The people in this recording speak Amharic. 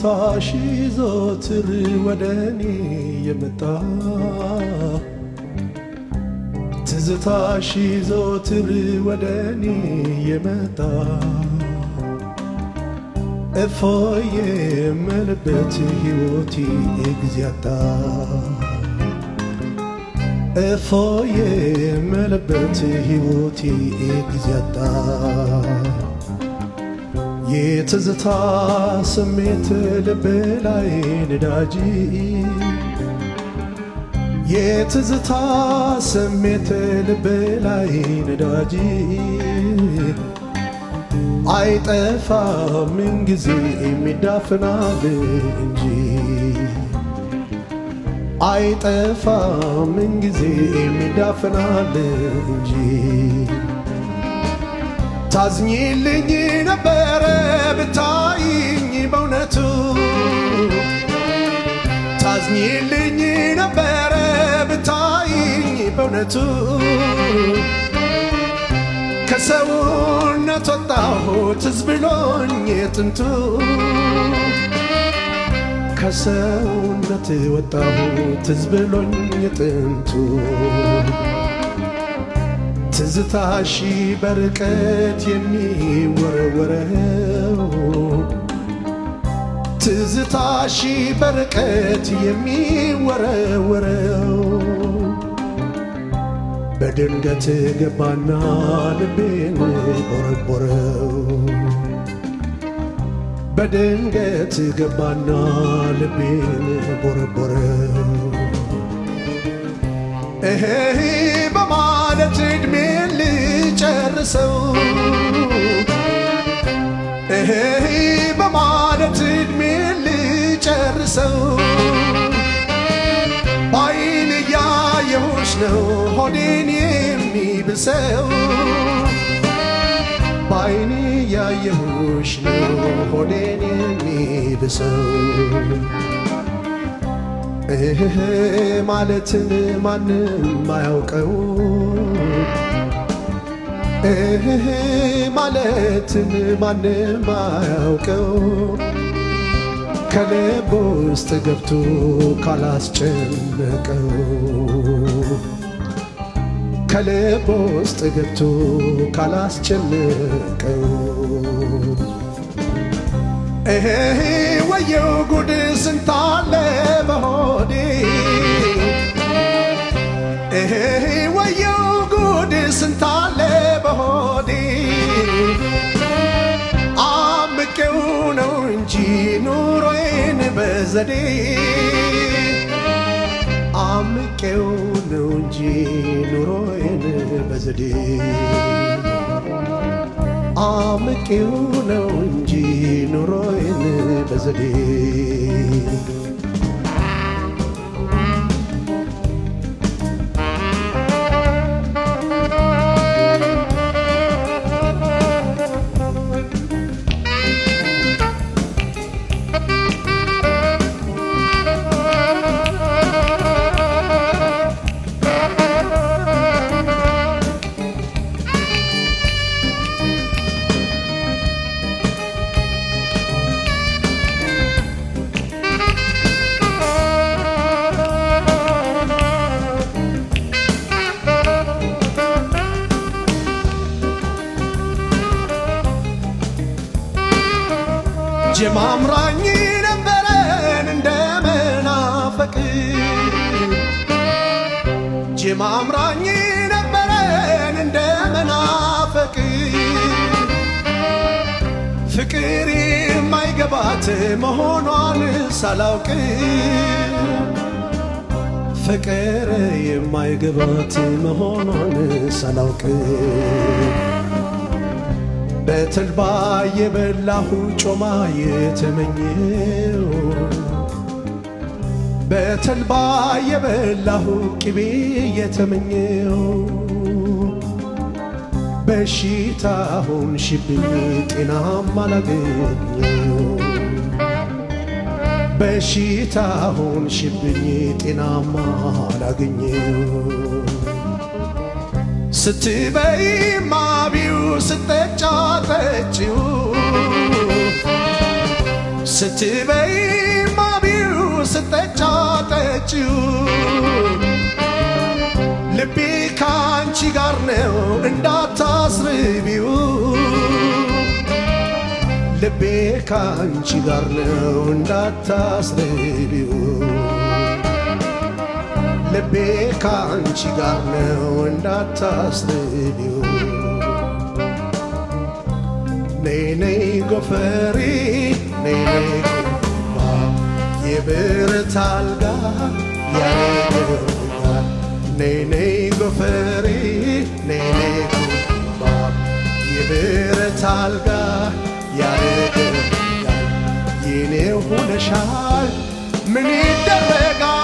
ትዝታሽ ዘወትር ወደ እኔ የመጣ ትዝታሽ ዘወትር ወደ እኔ የመጣ እፎይ የምልበት ሕይወቴ እግዚአታ እፎይ የምልበት ሕይወቴ እግዚአታ የትዝታ ስሜት ልብ ላይ ነዳጅ የትዝታ ስሜት ልብ ላይ ነዳጅ አይጠፋም ምንጊዜ የሚዳፍናል እንጂ አይጠፋም ምንጊዜ የሚዳፍናል እንጂ ታዝኝልኝ ነበረ ብታይኝ በእውነቱ ታዝኝልኝ ነበረ ብታይኝ በእውነቱ ከሰውነት ወጣሁ ትዝ ብሎኝ የጥንቱ ከሰውነት ወጣሁ ትዝ ብሎኝ የጥንቱ ትዝታሺ በርቀት የሚወረወረው ትዝታሺ በርቀት የሚወረወረው በድንገት ገባና ልቤን ቦረቦረው በድንገት ገባና ልቤን ቦረቦረው እሄ በማለት ዕድሜን ልጨርሰው እሄ በማለት ዕድሜን ልጨርሰው ባይን እያየሁሽ ነው ሆዴን የሚብሰው ባይን እያየሁሽ ነው ሆዴን የሚብሰው እህ ማለትን ማንም አያውቀው እህ ማለትን ማንም አያውቀው ከልብ ውስጥ ገብቶ ካላስጨነቀው ከልብ ውስጥ ገብቶ ካላስጨነቀው እሄ ወየው ጉድ ስንታለ በሆዴ እሄ ወየው ጉድ ስንታለ በሆዴ አምቄው ነው እንጂ ኑሮዬን በዘዴ አምቄው ነው እንጂ ኑሮዬን በዘዴ አምቄው ነው እንጂ ኑሮዬን በዘዴ ጀማምራኝ ነበረን እንደ መናፈቅ ጀማምራኝ ነበረን እንደ መናፈቅ ፍቅር የማይገባት መሆኗን ሳላውቅ ፍቅር የማይገባት መሆኗን ሳላውቅ በተልባ የበላሁ ጮማ የተመኘው በተልባ የበላሁ ቅቤ የተመኘው በሽታ ሆንሽብኝ ጤናም አላገኘው በሽታ ሆንሽብኝ ጤናም አላገኘው ስትበይ ማቢው ስጠጫ ጠጪው ስትበይ ማቢው ስጠጫ ጠጪው ልቤ ከአንቺ ጋር ነው እንዳታስርቢው ልቤ ከአንቺ ጋር ነው እንዳታስርቢው ልቤ ከአንቺ ጋር ነው እንዳታስርቢው ነይ ነይ ጎፈሬ ነይ ነይ ጉማ የብረት አልጋ ያረገኛል ነይ ነይ ጎፈሬ ነይ ነይ ጉማ የብረት አልጋ ያረገኛል የኔ ሆነሻል ምን ይደረጋል